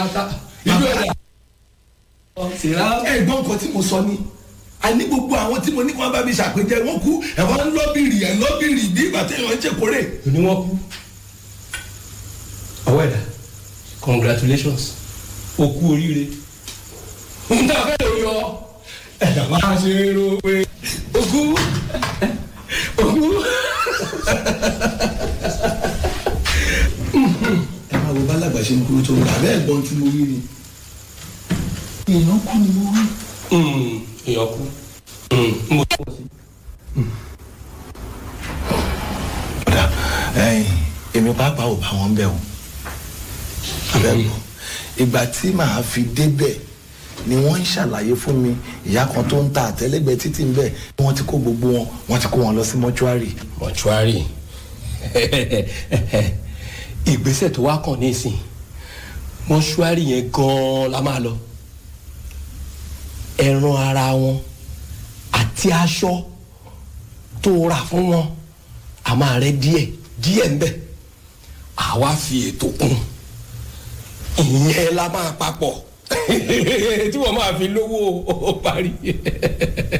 ìlú ẹ̀dá. ẹ̀gbọ́n nǹkan tí mo sọ ni àní gbogbo àwọn tí mo ní kí wọ́n bá mi ṣàpèjẹ wọ́n kú ẹ̀wọ̀n ń lọ́bìrì ẹ̀ lọ́bìrì bí ìgbà téèyàn ń ṣèkórè. ni wọ́n kú. ọwọ́ ẹ̀dá congratulations o kú oríire. n ta fẹ́ lórí ọ ẹ̀dá máa ṣe é ro pé o kú o kú. ẹ máa wo bálàgbà ṣe ń kúrò tó ń gbà bẹ́ẹ̀ gbọ́n tí mo rí ni. èèyàn kú ni mo rí. èèyàn kú. mo tọ́ sí. ọ̀dà ẹ̀yìn èmi pàápàá ò bá wọn bẹ̀ o abẹ́gbọ́ ìgbà tí màá fi débẹ̀ ni wọ́n ń ṣàlàyé fún mi ìyá kan tó ń ta àtẹ́lẹ́gbẹ̀ẹ́ títì ń bẹ̀ ni wọ́n ti kó gbogbo wọn wọ́n ti kó wọn lọ sí mọ́ṣúárì. mọ̀túárì ìgbésẹ̀ tó wá kàn nísìn mọ́ṣúárì yẹn gan-an la máa lọ ẹran ara wọn àti aṣọ tó rà fún wọn a máa rẹ díẹ̀ díẹ̀ ń bẹ àwa fi ètò kún ìyẹn la máa papọ̀ tí wọ́n máa fi lówó parí.